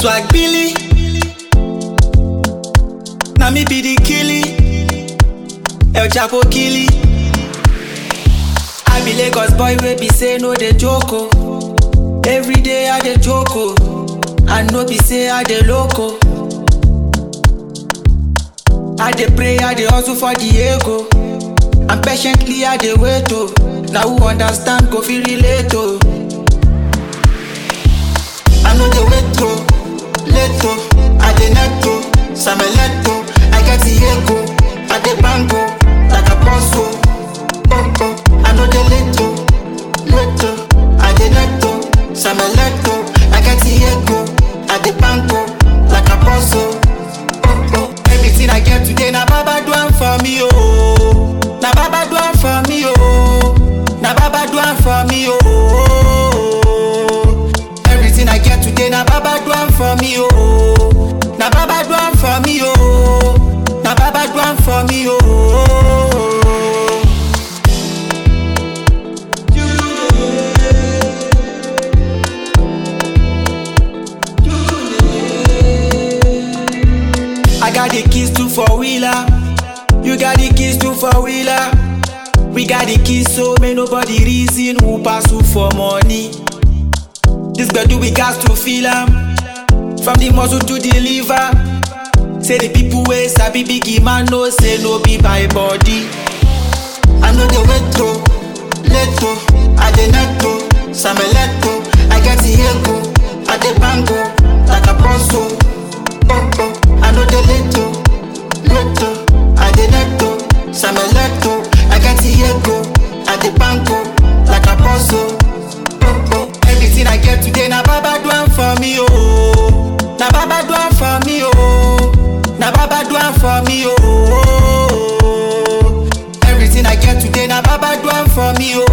Swag Billy. Na me be the killie. El Chapo killie. I be Lagos boy wey be say no dey joke oh. Every day I dey joke oh. And no be say I dey loco. I dey pray, I dey hustle for the ego. And patiently I dey wait oh. Now who understand go feel relate oh. I know dey wait oh, late oh. I dey net oh, sameleto. I get the ego, I dey bango like a boss oh. Oh oh, I know dey late oh, late oh. I dey net oh, sameleto. I get the ego, I dey bango like a boss oh. Oh oh, everything I get today na Baba do am for me oh. Na Baba do am for me oh. Na Baba do am for me oh. Everything I get today na Baba do am for me oh. Na Baba do am for me oh. Na Baba do am for me oh. I got the keys to four wheeler. You got the keys to four wheeler. We got the keys so may nobody reason who pass who for money. This do we got to feel am. From the muscle to the liver. Say the people wey sabi biggie man no say no be by body. I know the way to, leto, I dey neto, sameleto. I get the ego, I dey bango, like a boss oh. Oh oh, I know the leto, leto, I dey neto, sameleto. I get the ego, I dey bango, like a boss oh. Oh oh, everything I get today na Baba do am for me oh. Na Baba do am for me oh. Na Baba do am for me oh. Everything I get today na Baba do am for me oh.